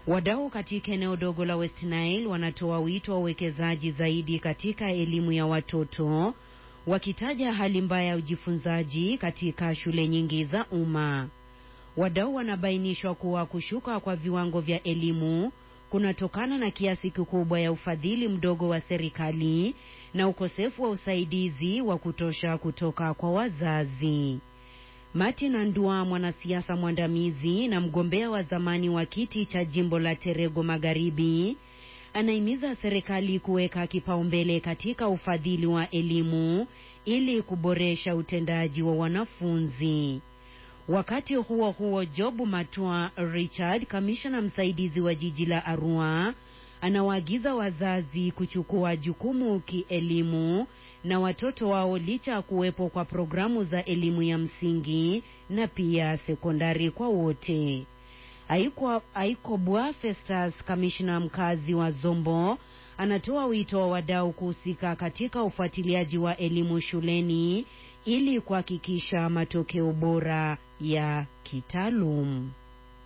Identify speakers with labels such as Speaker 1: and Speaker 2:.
Speaker 1: Wadau katika eneo dogo la West Nile wanatoa wito wa uwekezaji zaidi katika elimu ya watoto, wakitaja hali mbaya ya ujifunzaji katika shule nyingi za umma. Wadau wanabainishwa kuwa kushuka kwa viwango vya elimu kunatokana na kiasi kikubwa ya ufadhili mdogo wa serikali na ukosefu wa usaidizi wa kutosha kutoka kwa wazazi. Martin Andua, mwanasiasa mwandamizi na mgombea wa zamani wa kiti cha jimbo la Terego Magharibi, anahimiza serikali kuweka kipaumbele katika ufadhili wa elimu ili kuboresha utendaji wa wanafunzi. Wakati huo huo, Job Matua Richard, kamishna msaidizi wa jiji la Arua, anawaagiza wazazi kuchukua jukumu kielimu na watoto wao licha ya kuwepo kwa programu za elimu ya msingi na pia sekondari kwa wote. Aiko, Aiko Bwa Festus, kamishna mkazi wa Zombo, anatoa wito wa wadau kuhusika katika ufuatiliaji wa elimu shuleni ili kuhakikisha matokeo bora ya kitaalum.